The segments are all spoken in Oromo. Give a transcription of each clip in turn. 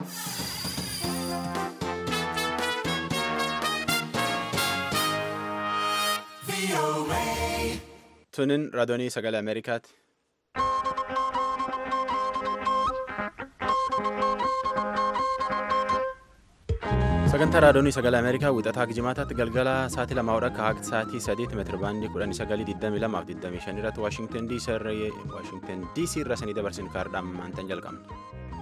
Tunin raadiyoonii sagalee Ameerikaati. Sagantaa raadiyoonii sagalee Ameerikaa wixataa jimaataatti galgala sa'aatii lamaa hodha akka sa'aatii sadiitti meetira baandii kudhanii sagalii digdamii lamaaf digdamii shan irratti Waashingtan DC irra sanii dabarsin kaardhaan maantan jalqabna.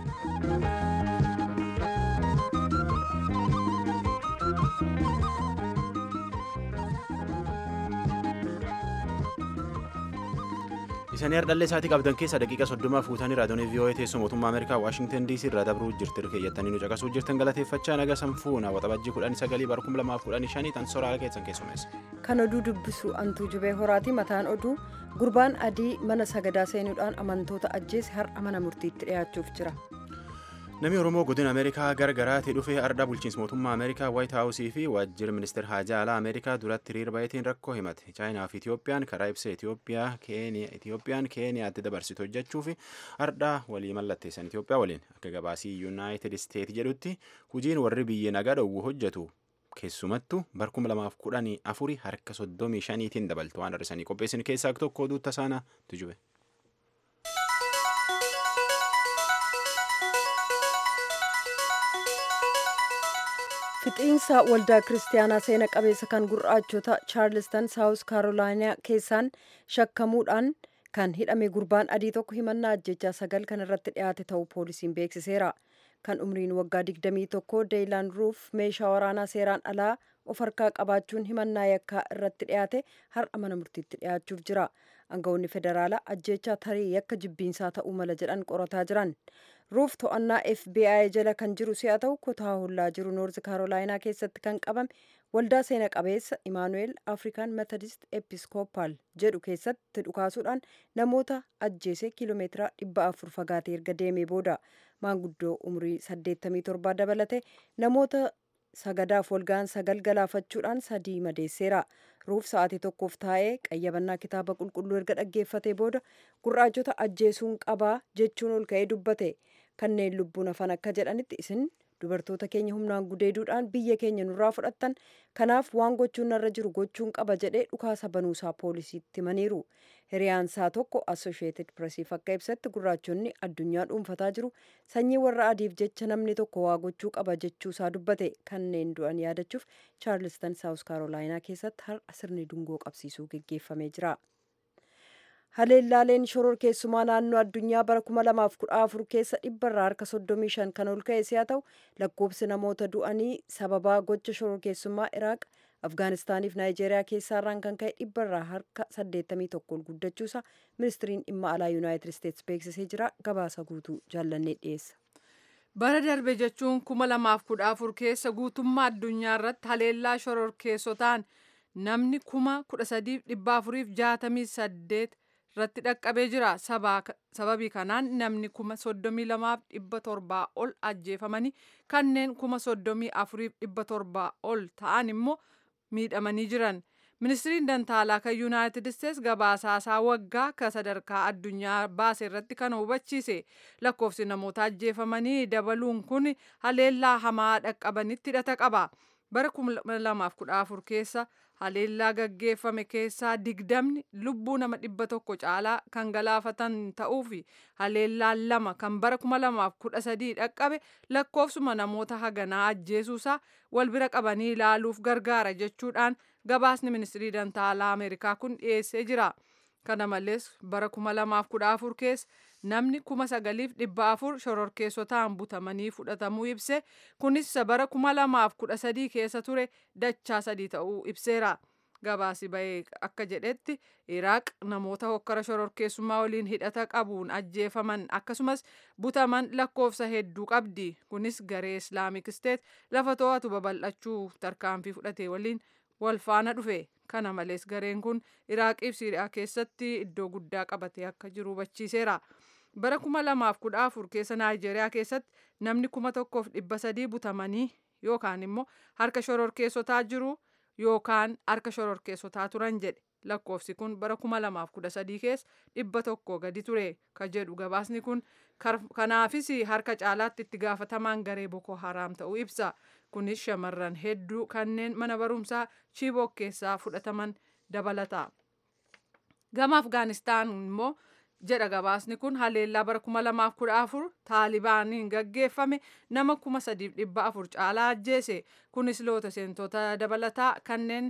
Isanii hardhallee isaatii qabdan keessa daqiiqa soddoma fuutanii raadiyoonii VOA teessoo mootummaa Ameerikaa Waashingtan DC irraa dabruu jirti keeyyattanii nu caqasuu jirtan galateeffachaa naga sanfuuna waxabajjii kudhanii sagalii bara kuma lamaaf kudhanii shanii tan soraa keessan keessumeessa. Kan oduu dubbisu antuu jubee horaati mataan oduu gurbaan adii mana sagadaa seenuudhaan amantoota ajjeese har'a mana murtiitti dhiyaachuuf jira. Namni Oromoo godina Ameerikaa gargaraatti dhufee arda bulchiinsa mootummaa Ameerikaa Waayit Haawusii fi waajjira ministeera haajaa alaa Ameerikaa duratti hiriira baay'atiin rakkoo himate. Chaayinaa fi Itiyoophiyaan karaa ibsa Itiyoophiyaan Keeniyaatti dabarsitu hojjechuu fi arda walii mallatteessan Itiyoophiyaa waliin akka gabaasii Yuunaayitid Isteet jedhutti hojiin warri biyya nagaa dhowwu hojjetu keessumattuu bara kuma lamaaf kudhanii afurii harka soddomii shaniitiin dabaltu waan hir'isanii qopheessin keessaa tokko oduu tasaanaa tujube. fixiinsa waldaa kiristaanaa seena qabeessa kan gurraachota chaarlistan saawus kaarolaayinaa keessaan shakkamuudhaan kan hidhame gurbaan adii tokko himannaa ajjechaa sagal kan irratti dhiyaate ta'uu poolisiin beeksiseera kan umriin waggaa 21 deeyilaan ruuf meeshaa waraanaa seeraan alaa of harkaa qabaachuun himannaa yakkaa irratti dhiyaate har'a mana murtiitti dhiyaachuuf jira aangawoonni federaalaa ajjechaa tarii yakka jibbiinsaa ta'uu mala jedhan qorataa jiran ruuf to'annaa fbi jala kan jiru si'a ta'u kutaa hollaa jiru noorzi kaarolaayinaa keessatti kan qabame waldaa seena qabeessa imaanuweel afrikaan metodist episkoopaal jedhu keessatti dhukaasuudhaan namoota ajjeese kiiloomeetira dhibba afur fagaatee erga deemee booda maanguddoo umrii 87 dabalate namoota sagadaaf walga'an sagal galaafachuudhaan sadii madeesseera ruuf sa'aatii tokkoof taa'ee qayyabannaa kitaaba qulqulluu erga dhaggeeffatee booda gurraachota ajjeesuun qabaa jechuun ol ka'ee dubbate kanneen lubbuun hafan akka jedhanitti isin dubartoota keenya humnaan gudeeduudhaan biyya keenya nurraa fudhattan kanaaf waan gochuun narra jiru gochuun qaba jedhee dhukaasa banuusaa poolisiitti himaniiru hiriyaansaa tokko assosheetid presiif akka ibsatti gurraachonni addunyaa dhuunfataa jiru sanyii warra adiif jecha namni tokko waa gochuu qaba jechuusaa dubbate kanneen du'an yaadachuuf chaarlistan saawus kaarolaayinaa keessatti har'a sirni dungoo qabsiisuu geggeeffamee jira. haleellaaleen shoror keessumaa naannoo addunyaa bara 2014 keessa dhibbarraa harka 35 kan ol ka'e si'a ta'u lakkoobsi namoota du'anii sababaa gocha shoror keessummaa iraaq afgaanistaaniif naayijeeriyaa keessaarraan kan ka'e dhibbarraa harka 81 ol guddachuusa ministiriin dhimma alaa yuunaayitid isteetsi beeksisee jira gabaasa guutuu jaallannee dhiyeessa. bara darbe jechuun 2014 keessa guutummaa addunyaa irratti haleellaa shoror keessotaan namni kuma 13,468 irratti dhaqqabee jira sababii kanaan namni kuma soddomii lamaaf dhibba torbaa ol ajjeefamanii kanneen kuma soddomii afuriif dhibba torbaa ol ta'an immoo miidhamanii jiran ministiriin dantaalaa kan yuunaayitid isteets gabaasaasaa waggaa ka sadarkaa addunyaa baase irratti kan hubachiise lakkoofsi namoota ajjeefamanii dabaluun kun haleellaa hamaa dhaqqabanitti hidhata qaba bara 2014 keessa haleellaa gaggeeffame keessaa digdamni lubbuu nama dhibba tokko caalaa kan galaafatan ta'uu fi haleellaan lama kan bara 2013 dhaqqabe lakkoofsuma namoota haganaa ajjeesuusaa wal bira qabanii ilaaluuf gargaara jechuudhaan gabaasni ministirii dantaalaa ameerikaa kun dhiyeessee jira. kana malees bara 2014 keessa namni 9,400 shororkeessotaan butamanii fudhatamuu ibse kunis bara 2013 keessa ture dachaa sadii ta'uu ibseera gabaasi bahee akka jedhetti iraaq namoota hokkara shororkeessummaa waliin hidhata qabuun ajjeefaman akkasumas butaman lakkoofsa hedduu qabdi kunis garee islaamik isteet lafa to'atu babal'achuu tarkaanfii fudhate waliin wal faana dhufe kana malees gareen kun iraaqiif siiriyaa keessatti iddoo guddaa qabatee akka jiru hubachiiseera bara 2014 keessa naayijeeriyaa keessatti namni kuma tokkoof dhibba sadii butamanii yookaan immoo harka shororkeessotaa jiru yookaan harka shororkeessotaa turan jedhe lakkoofsi kun bara 2013 keessa dhibba tokko gadi ture ka jedhu gabaasni kun kanaafis harka caalaatti itti gaafatamaan garee boko haraam ta'uu ibsa kunis shamarran hedduu kanneen mana barumsaa chiibok keessaa fudhataman dabalata gama afgaanistaan immoo jedha gabaasni kun haleellaa bara 2014 taalibaaniin gaggeeffame nama 3,400 caalaa ajjeese kunis loota seentota dabalataa kanneen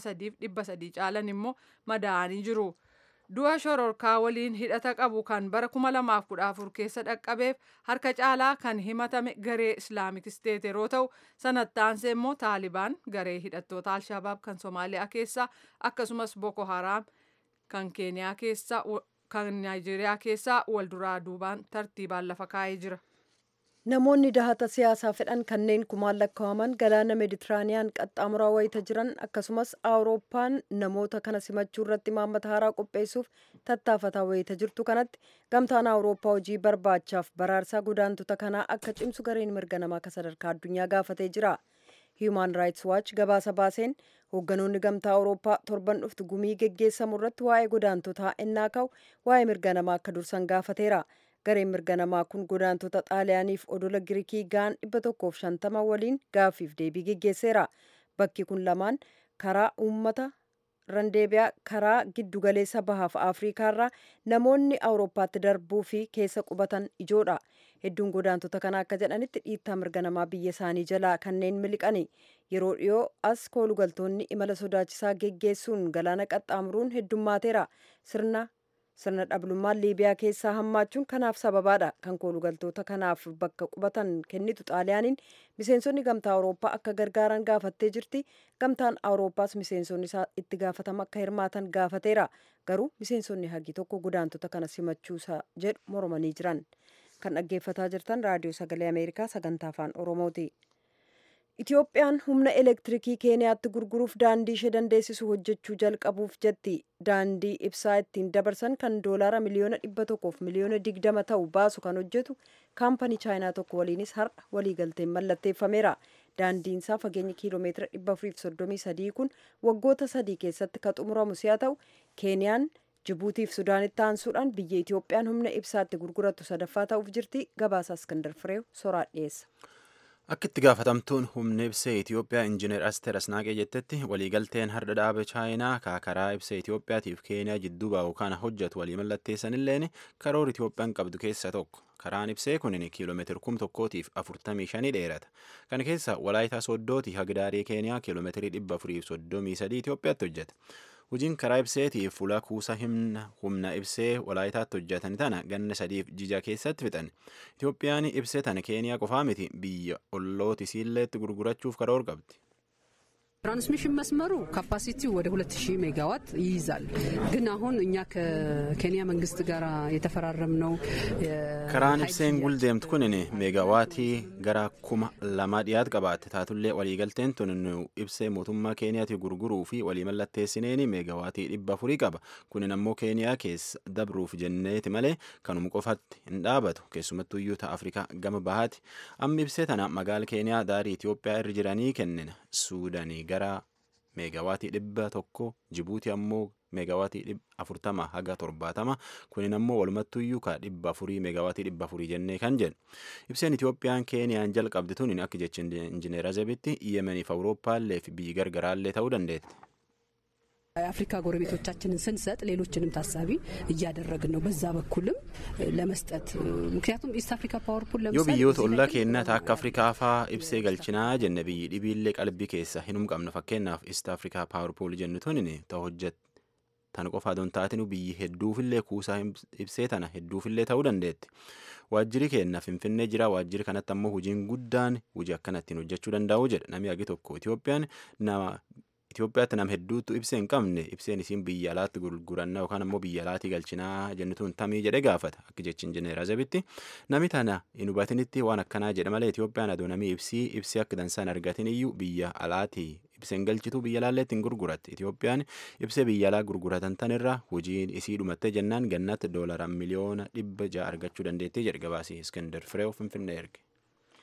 3,300 caalan immoo madaa'anii jiru. du'a shororkaa waliin hidhata qabu kan bara 2014 keessa dhaqqabeef harka caalaa kan himatame garee islaamik isteet yeroo ta'u sanattaansee immoo taalibaan garee hidhattoota alshabaab kan soomaaliyaa keessaa akkasumas boko haraam kan keeniyaa keessaa kan naayijeeriyaa keessaa wal duraa duubaan tartiibaan lafa kaa'ee jira. Namoonni dahata siyaasaa fedhan kanneen kumaan lakkaa'aman galaana meeditiraaniyaan qaxxaamuraa wayita jiran akkasumas awurooppaan namoota kana simachuu irratti imaammata haaraa qopheessuuf tattaafataa wayita jirtu kanatti gamtaan awurooppaa hojii barbaachaaf baraarsaa godaantota kanaa akka cimsu gareen mirga namaa akka sadarkaa addunyaa gaafatee jira. Human Rights Watch gabaasa baaseen hoogganoonni gamtaa awurooppaa torban dhuftu gumii geggeessamu irratti waa'ee godaantotaa ennaa ka'u waa'ee mirga namaa akka dursan gaafateera. gareen mirga namaa kun godaantota xaaliyaaniif odola giriikii gaan dhibba tokkoof shantama waliin gaaffiif deebii geggeesseera bakki kun lamaan karaa uummata randeebiyaa karaa giddugaleessa bahaaf afriikaarraa namoonni awurooppaatti darbuu fi keessa qubatan ijoodha hedduun godaantota kana akka jedhanitti dhiittaa mirga namaa biyya isaanii jalaa kanneen miliqani yeroo dhiyoo as koolugaltoonni imala sodaachisaa geggeessuun galaana qaxxaamuruun heddummaateera sirna sirna dhablummaan liibiyaa keessaa hammaachuun kanaaf sababaadha kan koolugaltoota kanaaf bakka qubatan kennitu xaaliyaaniin miseensonni gamtaa awurooppaa akka gargaaran gaafattee jirti gamtaan awurooppaas miseensonni isaa itti gaafatama akka hirmaatan gaafateera garuu miseensonni hagi tokko godaantota kana simachuusa jedhu mormanii jiran kan dhaggeeffataa jirtan raadiyoo sagalee ameerikaa sagantaa afaan oromooti. Itiyoophiyaan humna elektirikii keeniyaatti gurguruuf daandii ishee dandeessisu hojjechuu jalqabuuf jetti. Daandii ibsaa ittiin dabarsan kan doolaara miliyoona dhibba tokkoof miliyoona digdama ta'u baasu kan hojjetu kaampanii chaayinaa tokko waliinis har'a waliigalteen mallatteeffameera. Daandiin isaa fageenya kiiloomeetira dhibba afuriif soddomii sadii kun waggoota sadii keessatti kan xumuramu si'a ta'u keeniyaan Jibuutiif Sudaanitti aansuudhaan biyya Itiyoophiyaan humna ibsaatti gurgurattu sadaffaa ta'uuf jirti. Gabaasa Iskandar Fireew soraa dhiyeessa. Akka itti gaafatamtuun humna ibsee Itoophiyaa Injiinar Asteer Asnaaqee jettetti waliigalteen har'a dhaaba Chaayinaa kaakaraa ibsee Itoophiyaatiif Keeniyaa jidduu baa'u kana hojjetu walii mallatteessanilleen karoora Itoophiyaan qabdu keessaa tokko. Karaan ibsee kunin kiiloomeetira kum tokkootiif afurtamii shanii dheerata. Kana keessa walaayitaa sooddooti hagdaarii Keeniyaa kiiloomeetirii dhibba afuriif soddomii sadii Itoophiyaatti hojjeta. Hojiin karaa ibseetiif fuula kuusa humna ibsee walaayitaatti hojjetan tana ganna sadiif jija keessatti fixan. Itoophiyaan ibsee tana Keeniyaa qofaa miti biyya ollooti isiilleetti gurgurachuuf karoora qabdi. ትራንስሚሽን መስመሩ ካፓሲቲው ወደ 2000 ሜጋዋት ይይዛል። ግን አሁን እኛ ከኬንያ መንግስት ጋር የተፈራረምነው karaan ibseen guldeemtu kunin meegawaatii gara kuma lama dhiyaat qabaatte taatullee waliigalteen tun nu ibsee mootummaa keeniyaati gurguruu fi walii mallatteessineen meegawaatii dhibba afurii qaba kunin ammoo keeniyaa keessa dabruuf jenneeti malee kanuma qofatti hin dhaabatu keessumattuu iyyuu afrikaa gama bahaati amma ibsee tana magaala keeniyaa daarii itiyoophiyaa irra jiranii kennina suudanii gara meegawaatii dhibba tokko jibuutii ammoo meegawaatii afurtama haga torbaatama kunin ammoo walumattuyyuu ka dhibba afurii meegawaatii dhibba afurii jennee kan jedhu ibseen itiyoophiyaan keeniyaan jalqabdi tun akka jecha injineer azebitti yemeniif awurooppaallee fi biyyi gargaraallee ta'uu dandeetti. የአፍሪካ ጎረቤቶቻችንን ስንሰጥ ሌሎችንም ታሳቢ እያደረግን ነው። በዛ በኩልም ለመስጠት ምክንያቱም ኢስት አፍሪካ ፓወር ፑል yoo biyyoota ollaa keenyaa akka afrikaa faa ibsee galchinaa jenne biyyi dhibiillee qalbii keessa hinum qabna fakkeenyaaf east afrikaa paawar puul jennu tunin ta hojjet tan qofaa don taatinu biyyi hedduufillee kuusaa ibsee tana hedduufillee ta'uu dandeetti. Waajjirri keenya Finfinnee jira waajjirri kanatti ammoo hojiin guddaan hojii akkanattiin hojjechuu danda'u jedha namni agi tokko Itiyoophiyaan nama Itoophiyaatti nama hedduutu ibsee hin qabne ibseen isiin biyya alaatti gurguranna yookaan ammoo biyya alaatii galchinaa jennituun tamii jedhe gaafata akka jechi injineer Azebitti nami tana hin hubatinitti waan akkanaa jedha malee Itoophiyaan adoo namii ibsii ibsii akka dansaan argatin iyyuu biyya alaatii ibseen galchituu biyya alaalleetti hin gurguratti Itoophiyaan ibsee biyya alaa gurguratan tanirra hojiin isii dhumattee jennaan gannatti doolara miliyoona dhibba ja'a argachuu dandeettii jedhe gabaasii Iskender Fireew Finfinnee erge.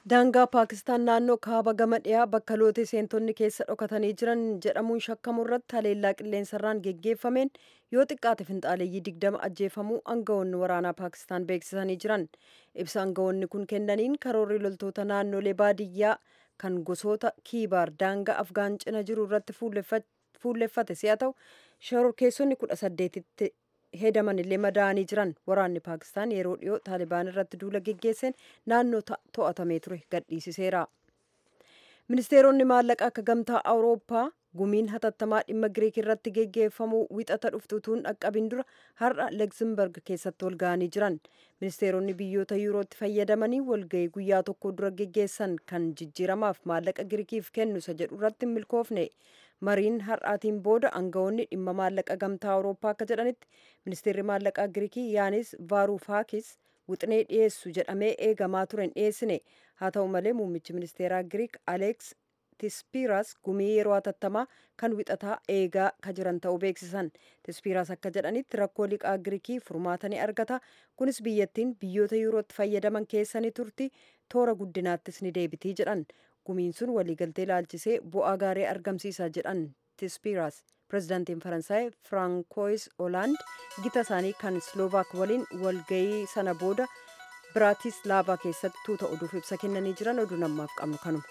daangaa paakistaan naannoo kaaba gama dhiyaa bakka lootee seentonni keessa dhokatanii jiran jedhamuun shakkamu irratti haleellaa qilleensarraan geggeeffameen yoo xiqqaate finxaaleeyyii digdama ajjeefamuu aangawoonni waraanaa paakistaan beeksisanii jiran ibsa aangawoonni kun kennaniin karoorri loltoota naannolee baadiyyaa kan gosoota kiibaar daangaa afgaan cina jiru irratti fuulleffate si'a ta'u shororkeessonni kudha saddeetitti hedaman illee madaa'anii jiran waraanni paakistaan yeroo dhiyoo taalibaan irratti duula geggeesseen naannoo to'atamee ture gadhiisiseera ministeeronni maallaqaa akka gamtaa awurooppaa gumiin hatattamaa dhimma giriik irratti geggeeffamuu wixata dhuftutuun dhaqqabin dura har'a legzimberg keessatti walga'anii jiran ministeeronni biyyoota yuurootti fayyadamanii walga'ii guyyaa tokko dura geggeessan kan jijjiiramaaf maallaqa giriikiif kennu isa jedhu irratti hin milkoofne mariin har'aatiin booda aangawoonni dhimma maallaqa gamtaa awurooppaa akka jedhanitti ministeerri maallaqaa giriikii yaanis vaaruufaakis wixinee dhiyeessu jedhamee eegamaa ture hin dhiyeessine haa ta'u malee muummichi ministeeraa giriik aleeks tispiiraas gumii yeroo hatattamaa kan wixataa eegaa ka jiran ta'uu beeksisan tispiiraas akka jedhanitti rakkoo liqaa giriikii furmaata ni argata kunis biyyattiin biyyoota yuurootti fayyadaman keessanii turti toora guddinaattis ni deebitii jedhan gumiin sun waliigaltee ilaalchisee bu'aa gaarii argamsiisa jedhan tispiiraas pirezidaantiin faransaay firaankois olaand gita isaanii kan sloovaak waliin walgayii sana booda biraatislavaa keessatti tuuta oduuf ibsa kennanii jiran oduu namaaf qabnu kanuma.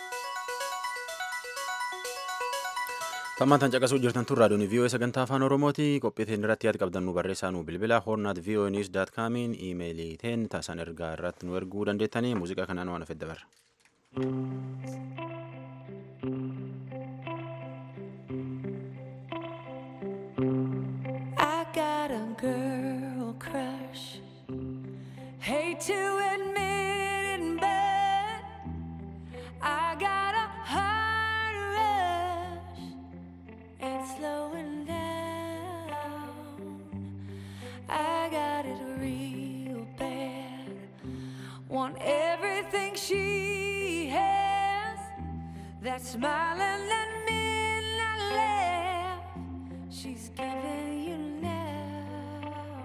Tammaan tan caqasuu jirtan tun raadiyoon VOA sagantaa afaan Oromooti. Qophiitiin irratti yaad qabdan nu barreessaa nu bilbila. Hornaat VOA News dot comiin iimeelii teen taasan ergaa irratti nu erguu dandeettanii muuziqaa kanaan waan afedda barra. I got a girl crush. Hate to admit it, but I got a heart rush. It's slowing down. I got it real bad. Want everything she has. That smiling that midnight laugh she's giving you now.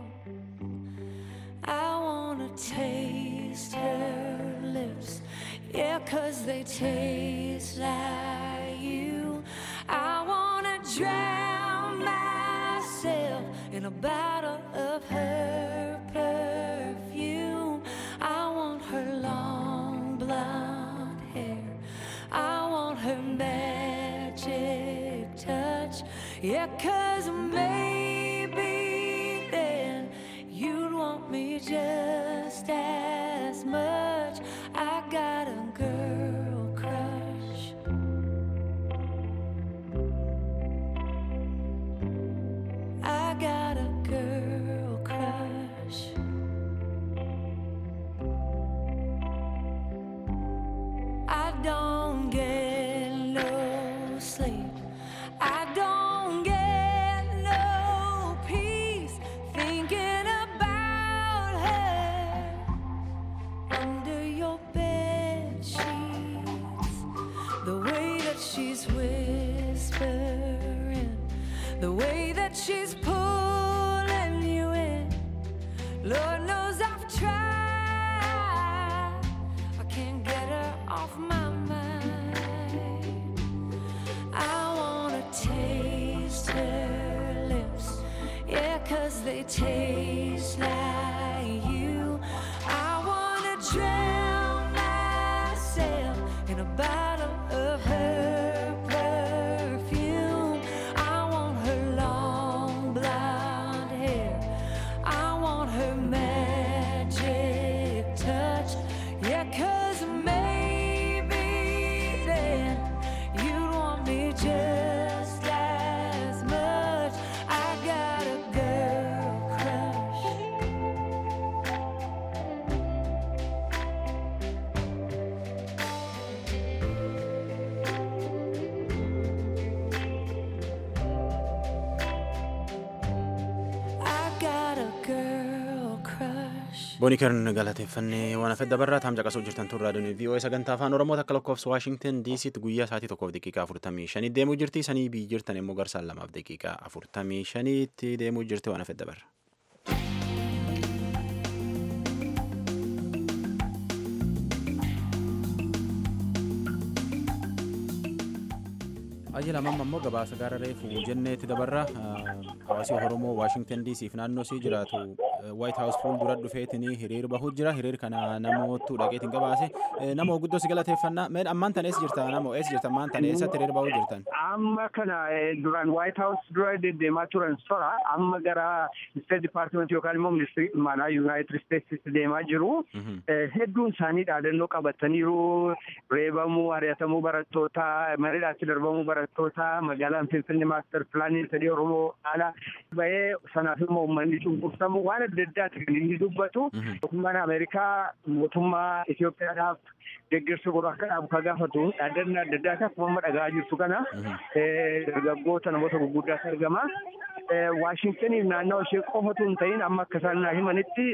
I wanna taste her lips, yeah, cause they taste like you. I wanna drown myself in a bottle of her perfume. I want her long blonde hair. I want her magic touch. Yeah, cause maybe then you'd want me just as much. I got a girl crush. I got a girl crush. I don't get no sleep. I don't get no peace thinking about her under your bed sheets. The way that she's whispering, the way that she's pulling you in. Lord knows I've tried. I can't get her off my mind. I wanna taste her lips, yeah, cause they taste like you. I wanna drown myself in a bottle of her perfume. I want her long blonde hair. I want her magic touch. Yeah, cause maybe then you'd want me just as much. I got a girl crush. I got a girl crush. Booniikern galateeffannee waan hafedda dabarraa taam caqasuu jirtan tun raadiyoon VOA sagantaa afaan Oromoo akka lakkoofsa Waashingten DCtti guyyaa sa'aatii tokkoof daqiiqaa afurtamii shanii deemuu jirti. Sanii biyyi jirtan immoo garsaan lamaaf daqiiqaa afurtamii shaniitti deemuu jirti waan hafedda dabarra. Ajila mamma immoo gabaasa gara reefu jenneetti dabarra hawaasi Oromoo Waashingtan DC fi naannoo isii jiraatu White House fuuldura dhufeetiin hiriir bahuu jira. Hiriir kana namoottu dhaqeetiin gabaase. Nama guddoo si galateeffannaa. Mee ammaan tan eessa jirta namoo eessa jirta ammaan tan eessatti hiriir bahuu jirtan? Amma kana duraan White House dura deddeemaa turan sora amma gara State Department yookaan immoo ministirii dhimmaanaa United States deemaa jiru. Hedduun isaanii dhaadannoo qabataniiru. Reebamuu, ari'atamuu barattootaa, mariidhaatti darbamuu barattootaa, magaalaan Finfinnee maaster pilaanii sadii Oromoo haala bahee sanaaf immoo uummanni cunqursamu waan adda addaati kan inni dubbatu. Mootummaan Ameerikaa mootummaa Itoophiyaadhaaf deeggarsa godhu akka dhaabu ka gaafatu dhaadannoo adda addaa akkuma amma dhagaa jirtu kana dargaggoota namoota gurguddaatu argama. Waashingtaniif naannoo ishee qofatu hin ta'in amma akka isaan naa himanitti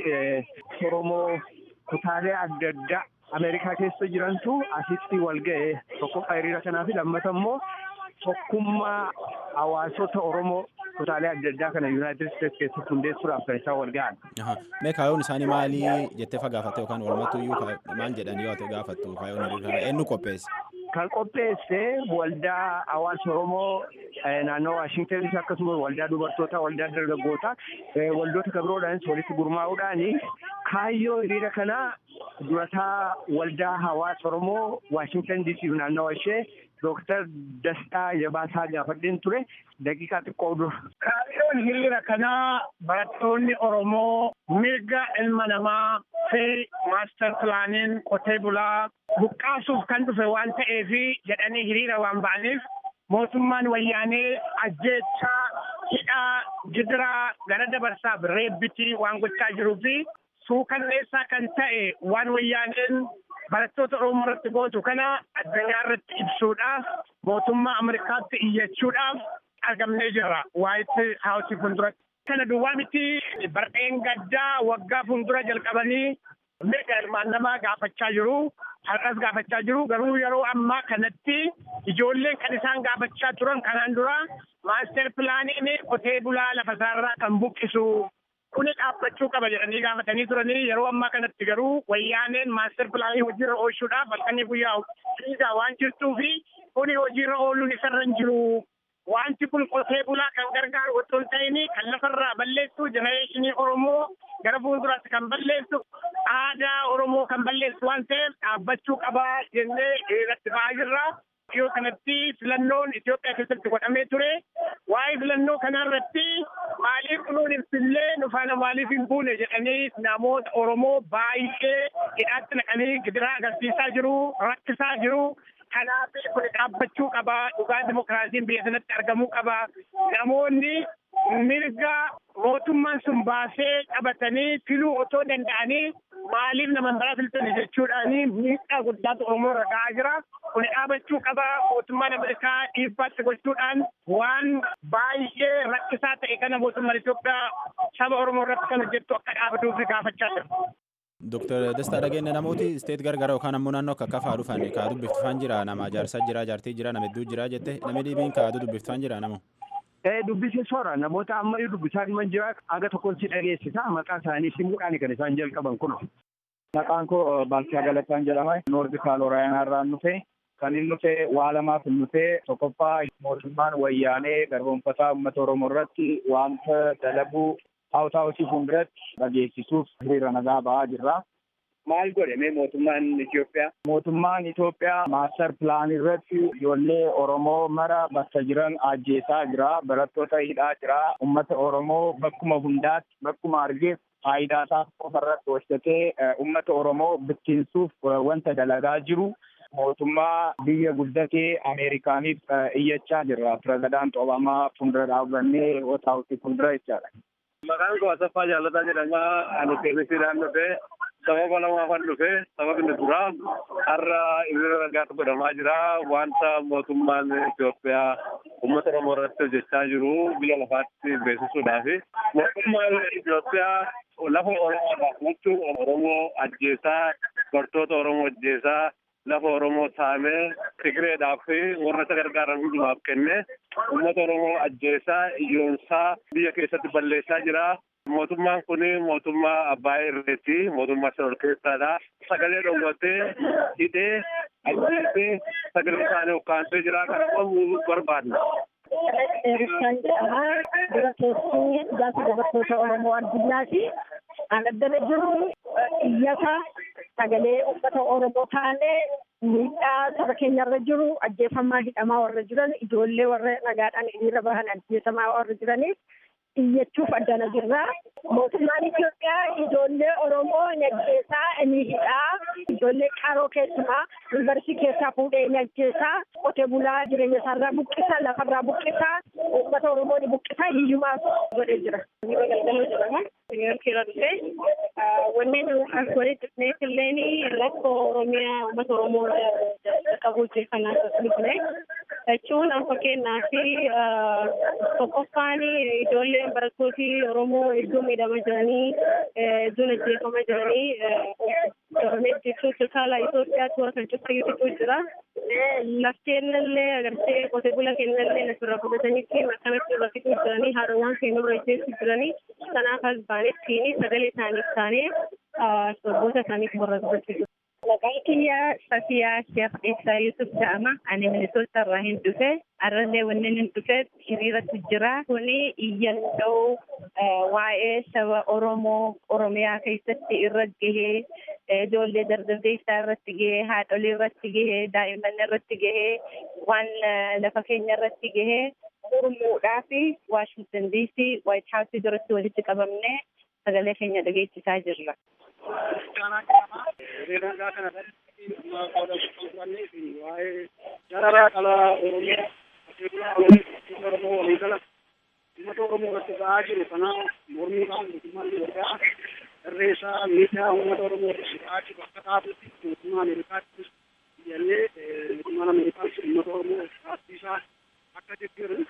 Oromoo kutaalee adda addaa Ameerikaa keessa jirantu asitti wal ga'e tokkoffaa hiriira kanaa fi lammata immoo tokkummaa hawaasota Oromoo kutaalee adda addaa kana Yuunaayitid Isteetsi keessatti hundeessuudhaaf kan isaan wal ga'an. Mee kaayoon isaanii maali jettee fagaafatte yookaan walumattuyyuu maal jedhanii yoo gaafattu kaayoon hiriira kana eenyu qopheesse? Kan qopheesse waldaa hawaasa Oromoo naannoo Waashingtanis akkasumas waldaa dubartootaa, waldaa dargaggootaa, waldoota kabiroodhaanis walitti gurmaa'uudhaani kaayyoo hiriira kanaa durataa waldaa hawaasa Oromoo Waashingtan DC naannoo ishee Dooktar Dastaa Jabaasaa gaafadheen ture daqiiqaa xiqqoo dura. Kaayyoon hiriira kanaa barattoonni Oromoo mirga ilma namaa fi maaster pilaaniin qotee bulaa buqqaasuuf kan dhufe waan ta'eef jedhanii hiriira waan ba'aniif mootummaan wayyaanee ajjeechaa hidhaa gidiraa gara dabarsaaf reebbitii waan gochaa jiruu fi suukanneessaa kan ta'e waan wayyaaneen barattoota Oromoo irratti gootu kana addunyaa irratti ibsuudhaaf mootummaa Ameerikaatti iyyachuudhaaf argamnee jira waayit haawusii fuulduratti. Kana duwwaa miti bardeen gaddaa waggaa fuuldura jalqabanii mirga ilmaan namaa gaafachaa jiru. Har'as gaafachaa jiru garuu yeroo ammaa kanatti ijoolleen kan isaan gaafachaa turan kanaan dura maaster pilaaniin qotee bulaa lafa isaarraa kan buqqisu kuni dhaabbachuu qaba jedhanii gaafatanii turanii yeroo ammaa kanatti garuu wayyaaneen maaster pilaanii hojiirra oolchuudhaaf halkanii guyyaa fiigaa waan jirtuu fi kuni hojiirra ooluun isarra hin jiru. Wanti kun qotee bulaa kan gargaaru otoo hin ta'in kan lafarraa balleessu jenereeshinii Oromoo gara fuulduraatti kan balleessu aadaa Oromoo kan balleessu waan ta'eef dhaabbachuu qabaa jennee irratti ba'aa jirra. Dhiyoo kanatti filannoon Itoophiyaa keessatti godhamee ture. Waa'ee filannoo kanarratti maaliif kunuun ibsillee nufaana maaliif hin buune jedhanii namoota Oromoo baay'ee hidhaatti naqanii gidiraa agarsiisaa jiru, rakkisaa jiru. Kanaaf kun dhaabbachuu qaba. Dhugaa dimokiraasiin biyya sanatti argamuu qaba. Namoonni mirga mootummaan sun baasee qabatanii filuu otoo danda'anii maaliif nama biraa filtani jechuudhaani miidhaa guddaatu Oromoo irra ga'aa jira. Kun dhaabachuu qaba. Mootummaan Ameerikaa dhiibbaatti gochuudhaan waan baay'ee rakkisaa ta'e kana mootummaan Itoophiyaa saba Oromoo irratti kan hojjettu akka dhaabatuuf gaafachaa jira. Dooktar Dastaa dhageenya namooti isteet gargara yookaan ammoo naannoo akka kafaa dhufan kaa dubbiftifaan jira nama jaarsaa jira jaartii jira nama hedduu jira jette namni dhibiin kaa dubbiftifaan jira namoo. Dubbisee soora namoota amma dubbisaa himan jira aga tokkoon si dhageessisa maqaa isaanii simuudhaan kan isaan jalqaban kun. Maqaan koo Baalchaa Galataan jedhama. Noordi Kaaloraayinaa irraan dhufe. Kan inni dhufe waa lamaaf hin dhufe tokkoffaa mootummaan wayyaanee garboonfataa uummata Oromoo irratti wanta dalaguu Haawutaa hojii fuulduratti dhageessisuuf hiriira nagaa ba'aa jirra. Maal godhame mootummaan Itoophiyaa? Mootummaan Itoophiyaa maaster pilaanii irratti ijoollee Oromoo mara bakka jiran ajjeesaa jira. Barattoota hidhaa jira. Uummata Oromoo bakkuma hundaatti bakkuma argeef faayidaa isaa qofa irratti hojjetee uummata Oromoo bittinsuuf wanta dalagaa jiru. Mootummaa biyya guddatee Ameerikaaniif iyyachaa jirra. Pirezidaant Obaamaa fuuldura dhaabbannee Waashingtan fuuldura jechaadha. Maqaan koo Asaffaa Jaalataa jedhama. Ani keemisiidhaan dhufe sababa lamaafan dhufe sababni duraa har'a hiriira nagaatu godhamaa jira. Wanta mootummaan Itoophiyaa uummata Oromoo irratti hojjechaa jiru biyya lafaatti beeksisuudhaaf. Mootummaan Itoophiyaa lafa Oromoo jechuun Oromoo ajjeesaa, bartoota Oromoo ajjeesaa, lafa Oromoo saamee Tigireedhaaf warra isa gargaaran hundumaaf kenne uummata Oromoo ajjeesaa iyyoonsaa biyya keessatti balleessaa jira. Mootummaan kun mootummaa abbaa irreeti. Mootummaa isa ol keessaadha. Sagalee dhoowwatee hidhee ajjeesee sagalee isaanii ukkaamsee jira kana qabuu barbaadna. Kan jedhama dura keessi gaafa dubartoota Oromoo addunyaati. Kan addana jiru iyyata sagalee uummata Oromoo taanee miidhaa saba keenyarra jiru ajjeefamaa hidhamaa warra jiran ijoollee warra nagaadhaan hiriira bahan ajjeesamaa warra jiraniif iyyachuuf addana jirra. Mootummaan Itoophiyaa ijoollee Oromoo ni ajjeesaa ni hidhaa ijoollee qaroo keessumaa yuunivarsiitii keessaa fuudhee ni ajjeesaa qotee bulaa jireenya isaarraa buqqisa lafarraa buqqisa uummata Oromoo ni buqqisa hiyyumaaf godhee jira. Galgaloo jedhama. Niiyorkiirra dhufee wanneen as walitti dhufneef illee rakkoo Oromiyaa uummata Oromoo qabu jechuun dhufne jechuun akka kennaa fi tokkoffaan ijoolleen barattooti Oromoo iddoo miidhama jiranii iddoon ajjeefama jiranii Oromiyaa jechuun sirkaala Itoophiyaatti warra kan cuffayyuutu jira. Lafteen illee agartee qotee bula keenya illee asirra fudhatanii fi akkanatti irra fixuu jiranii haadhawwan keenya irra ajjeessu jiranii kanaaf as baanetti sagalee isaaniif taanee sirboota isaaniif warra dubbachuu Maqaan kiyya Safiyaa Sheekh Eessaa Yusuf jedhama. Ani Minisoota irraa hin dhufe. Arrallee wanneen hin dhufe hiriiratu jira. Kuni iyyannoo waa'ee saba Oromoo Oromiyaa keessatti irra gahee ijoollee dargaggeessaa irratti gahee haadholii irratti gahee daa'imman irratti gahee waan lafa keenya irratti gahee mormuudhaa fi Waashingtan DC Waayit Haawusii duratti walitti qabamnee sagalee keenya dhageessisaa jirra. Jararaa dhala Oromiyaa qotee bulaa Oromoo Oromoo walii gala uummata Oromoo irratti ba'aa jiru kana mormuudhaan mootummaan Itoophiyaa irreessaa miidhaa uummata Oromoo irratti ba'aa jiru akka taatutti mootummaa Ameerikaatti iyyannee mootummaan Ameerikaas uummata Oromoo taasisaa akka jijjiiran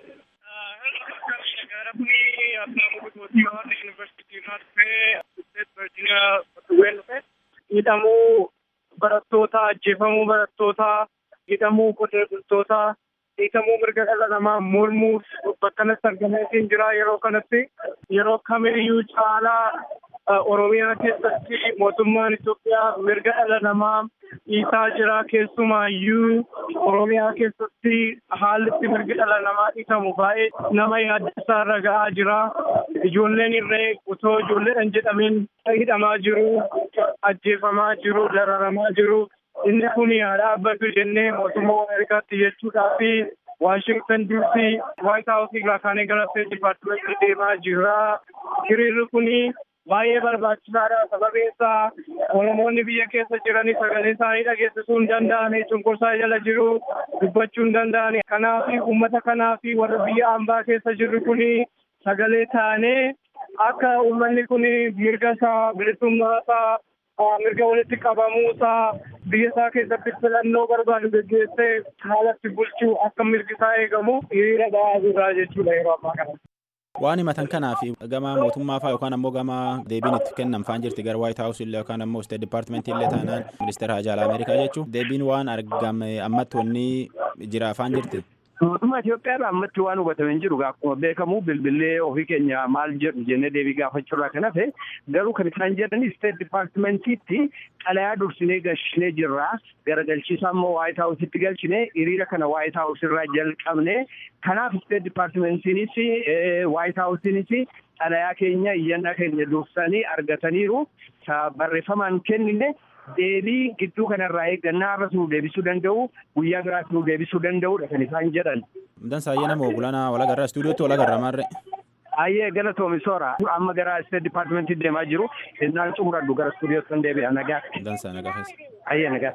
gara kuni abbaa bukutuutii waan yuunivarsiitii irraa dhufee Steet Virgiiniyaa Ween dhufe hidhamuu barattoota ajjeefamuu barattoota hidhamuu qotee bultoota hiikamuu mirga dhala namaa mormuuf bakkanatti argameetiin jira yeroo kanatti yeroo kamiyyuu caalaa Oromiyaa keessatti mootummaan Itoophiyaa mirga dhala namaa dhiitaa jira keessumaayyuu Oromiyaa keessatti haalli itti mirgi dhala namaa dhiitamu baay'ee nama yaaddeessaa irra ga'aa jira. Ijoolleen irree otoo ijoolleedhaan jedhamin hidhamaa jiru, ajjeefamaa jiru, dararamaa jiru. Inni kun haa dhaabbatu jennee mootummaa Ameerikaatti jechuudhaa fi Waashingtan DC Waayit Haawusii irraa kaanee gara Steet Dipaartimentii deemaa jira. Hiriirri kuni baay'ee barbaachisaadha sababiin isaa oromoonni biyya keessa jiranii sagalee isaanii dhageessisuu hin danda'ani cunqursaa jala jiru dubbachuu hin danda'ani kanaaf uummata kanaaf warra biyya ambaa keessa jirru kuni sagalee taanee akka uummanni kun mirga isaa bilisummaa isaa mirga walitti qabamuu isaa biyya isaa keessatti filannoo barbaadu geggeessee haalatti bulchuu akka mirgi isaa eegamu hiriira ba'aa jirra jechuudha yeroo ammaa kana. waan himatan kanaaf gama mootummaa faa yookaan ammoo gama deebiin itti kennan faan jirti gara waayit haawus illee yookaan ammoo isteet dipaartimentii illee taanaan ministeera haajaa ameerikaa jechuun deebiin waan argame ammatti wanni jira faan jirti. Mootummaa Itoophiyaa ammatti waan hubatame hin jiru akkuma beekamu bilbilee ofii keenya maal jedhu jennee deebii gaafachuurraa kan hafe garuu kan isaan jedhan isteet dipaartimentiitti xalayaa dursinee galchinee jirra garagalchiisaa immoo waayit haawusitti galchine hiriira kana waayit haawus irraa jalqabne kanaaf isteet dipaartimentiinis waayit haawusiinis xalayaa keenya iyyannaa keenya dursanii argataniiru barreeffamaan kennine deebii gidduu kanarraa eeggannaa har'as nu deebisuu danda'u guyyaa biraas nu deebisuu danda'udha kan isaan jedhan. Mudan saayyee nama ogulana walagarraa istuudiyootti walagarra maarre. Ayyee galatoomi soora amma gara isteet dipaartimentii deemaa jiru innaan xumuradhu gara istuudiyootti kan deebi'a nagaa. Mudan saa nagaa fees. Ayyee nagaa.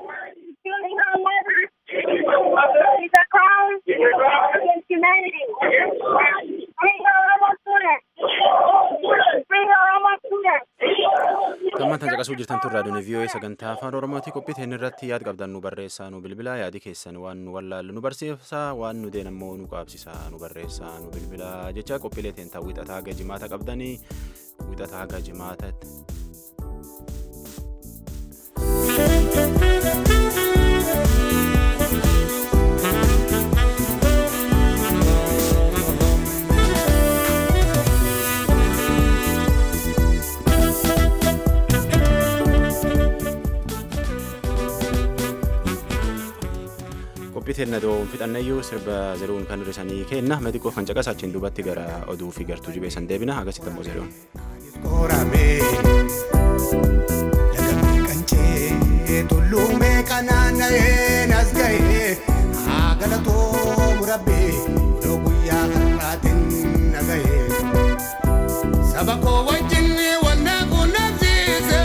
Gammataan caqasuu jirtan turraa duni vii'oo'ee sagantaa afaan oromooti qophii teenya irratti yaad qabdan nu barreessaa nu bilbilaa yaadi keessan waan nu wallaallu nu barsiisaa waan nu deen ammoo nu qaabsisaa nu barreessaa nu bilbilaa jecha qophiilee teentaa wixataa gajimaata qabdanii wixataa gajimaatatti. qophii teennadoo fixannayyuu sirba zeruun kan hir'isanii kenna madiqoo kan caqasa achiin duubatti gara oduu fi gartuu jibeessan deebina agasitti ammoo zeruun. Tulluumee kanaana'ee nas ga'ee haa galatoo murabbee odoo guyyaa har'aatiin na ga'ee saba koo wajjin wanta quunnamsiise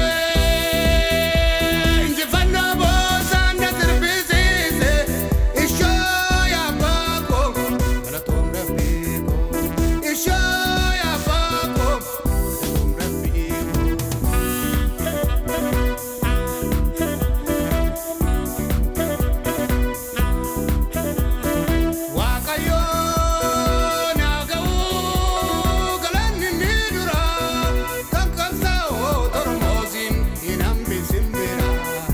injifannoo boosaan na sirbisiise ishoo yaabbaa koo galatoo murabbee koo ishoo yaabbaa koo galatoo murabbee koo. Waaqayyoo naa ga'uu galanni ni dura kan qabsaa'oo tormoosiin hin hambisin bira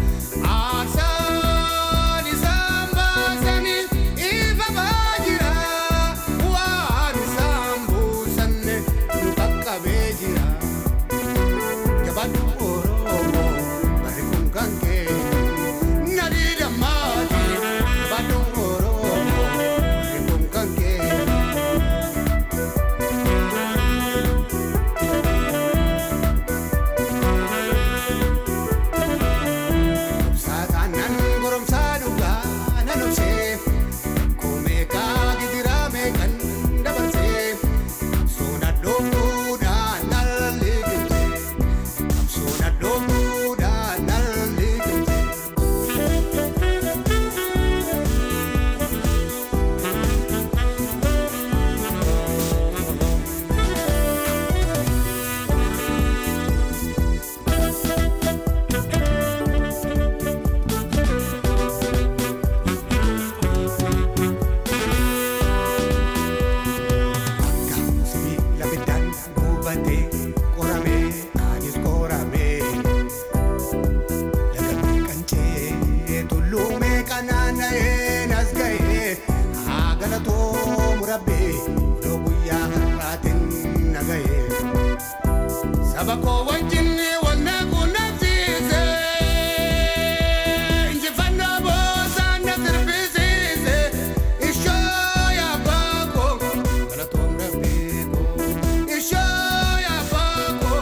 aarsaan isaan baasanii ifa baajira waan isaan buusanne nu qaqqabee jira jabaadhu oromoo barri kun kan kee nadii dammaati jabaadhu oromoo barri kun kan kee. Saatanan goromsaa dhugaa nan obsee Koomeekaa gidiraa meeqan dabarsee Soona dhooftuudhaan nan liqimsee Soona dhooftuudhaan nan liqimsee Sibiila biddaan gubatee qoramee anis qoramee lagamee qancee tulluumee kanaana'ee nas ga'ee haa galatoo murabbee odoo guyyaa har'aatiin na ga'ee saba koo wajjin wanta quunnamsiise injifannoo boosaan na sirbisiise ishoo yaabbaa koo galatoo murabbee koo ishoo yaabbaa koo.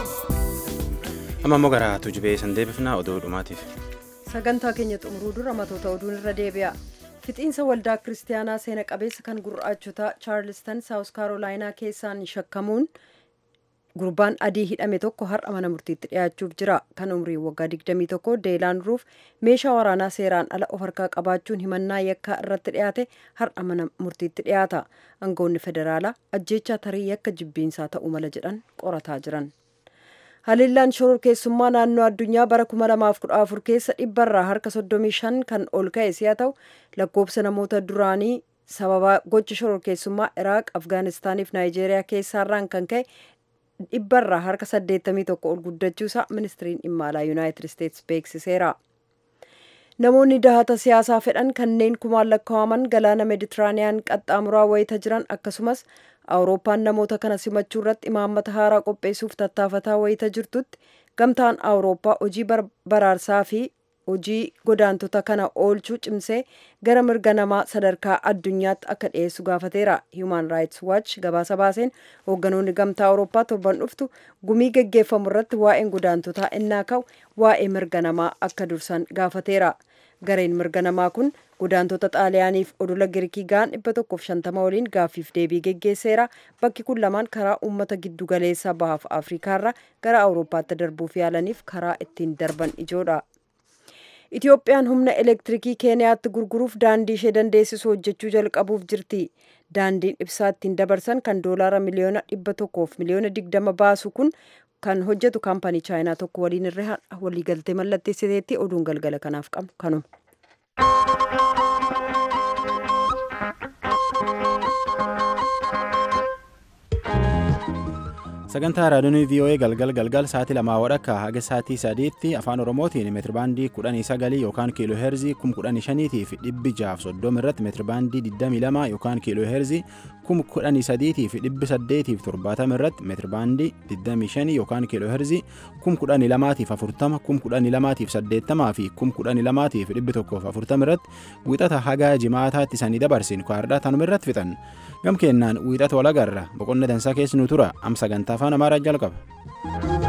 amma ammoo gara tujubee san deebifnaa oduu dhumaatiif. sagantaa keenya xumuruu dura matoota oduun irra deebi'a fixiinsa waldaa kiristaanaa seena qabeessa kan gurraachotaa chaarlistan saawus kaarolaayinaa keessaan shakkamuun gurbaan adii hidhame tokko har'a mana murtiitti dhiyaachuuf jira kan umriin waggaa 21 deelaan ruuf meeshaa waraanaa seeraan ala of harkaa qabaachuun himannaa yakkaa irratti dhiyaate har'a mana murtiitti dhiyaata aangoonni federaalaa ajjeechaa tarii yakka jibbiinsaa ta'uu mala jedhan qorataa jiran. haliillaan shoror keessummaa naannoo addunyaa bara 2014 keessa dhibbarraa harka 35 kan ol ka'e si'a ta'u lakkoobsa namoota duraanii sababa gocha shoror keessummaa iraaq afgaanistaaniif naayijeeriyaa keessaarraan kan ka'e dhibbarraa harka 81 ol guddachuusaa ministiriin dhimma alaa yuunaayitid isteetsi beeksiseera. namoonni dahata siyaasaa fedhan kanneen kumaan lakkaa'aman galaana meeditiraaniyaan qaxxaamuraa wayita jiran akkasumas awurooppaan namoota kana simachuu irratti imaammata haaraa qopheessuuf tattaafataa wayita jirtutti gamtaan awurooppaa hojii baraarsaa fi hojii godaantota kana oolchuu cimsee gara mirga namaa sadarkaa addunyaatti akka dhiyeessu gaafateera human rights watch gabaasa baaseen hoogganoonni gamtaa awurooppaa torban dhuftu gumii geggeeffamu irratti waa'een godaantotaa innaa ka'u waa'ee mirga namaa akka dursan gaafateera gareen mirga namaa kun godaantota xaaliyaaniif odola girikii ga'an 150 waliin gaaffiif deebii geggeesseera bakki kun lamaan karaa uummata giddu galeessaa bahaaf afriikaarra gara awurooppaatti darbuuf yaalaniif karaa ittiin darban ijoodha. Itiyoophiyaan humna elektirikii keeniyaatti gurguruuf daandii ishee dandeessisu hojjechuu jalqabuuf jirti. Daandiin ibsaa ittiin dabarsan kan doolaara miliyoona dhibba tokkoof miliyoona digdama baasu kun kan hojjetu kaampanii chaayinaa tokko waliin irra waliigaltee mallatteessiteetti oduun galgala kanaaf qabnu kanuma. sagantaa raadiyoonii vii'oo'ee galgal galgal sa'aatii lamaa wadhakka haga sa'aatii sadiitti afaan oromootiin meetirbaandii kudhanii sagalii yookaan kiiloo heerzii kum kudhanii shaniitii fi dhibbi jaaf soddoma irratti meetirbaandii digdamii lama yookaan kiiloo heerzii kum kudhanii sadiitii fi dhibbi saddeetii fi torbaatama irratti meetirbaandii digdamii shanii yookaan kiiloo heerzii kum kudhanii lamaatiif afurtama kum kudhanii lamaatiif saddeettamaa fi kum kudhanii lamaatiif dhibbi tokkoof afurtama irratti wixata haga jimaataatti isanii dabarsin kaardhaa tanuma irratti fixan gam kennaan wiixata walagarra boqonna dansaa keessi nu tura am sagantaa afaan amaaraa jalqaba.